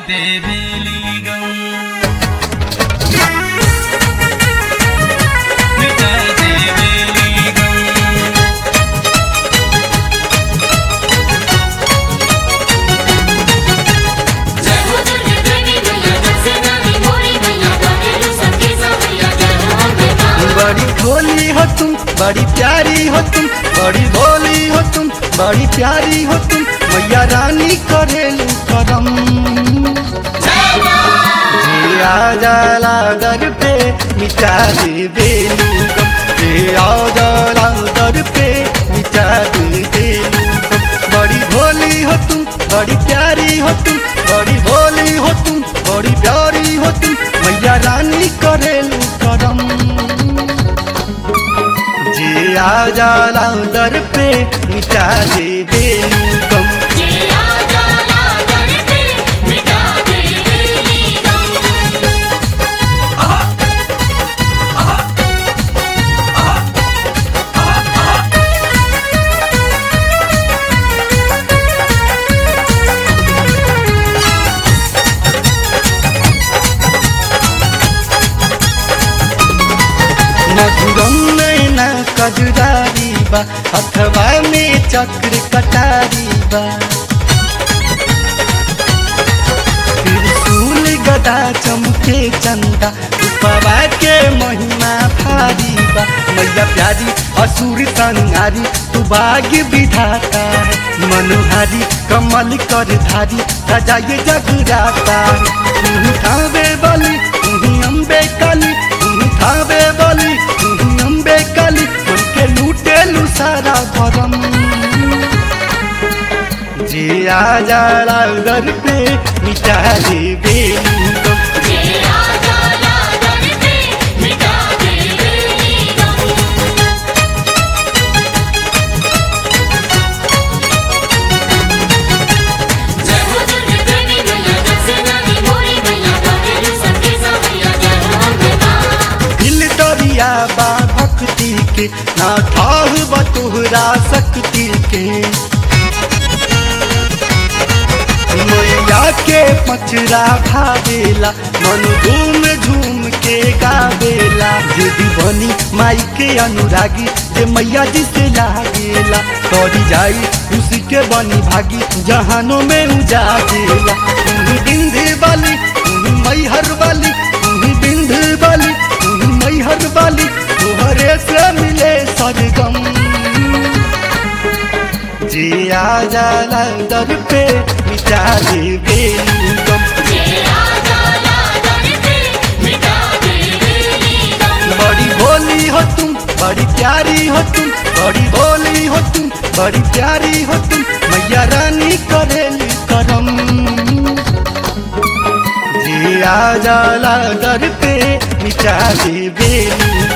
देवेली गम मिटा देवेली गम जय हो दुर्गे देवी मैया जग से नामी मोरी मैया गावेलु सबके सावैया जय हो अम्बे मां बड़ी भोली हो तुम बड़ी प्यारी हो तुम बड़ी भोली हो तुम बड़ी प्यारी हो तुम मैया रानी करेलू करम जिया जाला दर पे मिटा दे बेलू गम जिया जाला दर पे मिटा दे बेलू गम बड़ी भोली हो तुम बड़ी प्यारी हो तुम बड़ी भोली हो तुम बड़ी प्यारी हो तुम मैया रानी करेलू करम जिया जाला दर पे मिटा दे बेलू गम जिया जाला दर पे मिटा दे बेली गम मधुरम नैना कजुरारी बा अथवा में चक्र कटारी बा त्रिशूल गदा चमके चंदा उपवा के महिमा भारी बा मैया प्यारी असुर संहारी तू भाग्य विधाता है मनोहारी कमल कर धारी सजाए जगराता तू खावे बलि तू अम्बे काली तू खावे बलि तू अम्बे काली मन के लूटे लू सारा भरम जिया जाला घर पे मिटा दे बेलू गम जिया जाला दर पे मिटा दे बेली गम जय हो दुर्गे देवी मैया जग से नामी मोरी मैया गावेलु सबके सावैया जय हो अम्बे मां दिल दरिया बा भक्ति के ना ठाह बतुहरा शक्ति के मैया के पचरा भावेला मन झूम झूम के गावेला यदि बनी माई के अनुरागी जे मैया जी से लागेला तोरी जाई उसी के बनी भागी जहानों में उजागेला तुम बिंदे वाली तुम मैहर वाली तुम बिंदे वाली तुम मैहर वाली तुहरे से मिले सरगम जिया जाला दर पे मिटा दे बेलू गम जिया जाला दर पे मिटा दे बेली गम बड़ी भोली हो तुम बड़ी प्यारी हो तुम बड़ी भोली हो तुम बड़ी प्यारी हो तुम मैया रानी करेली करम जिया जाला दर पे मिटा दे बेलू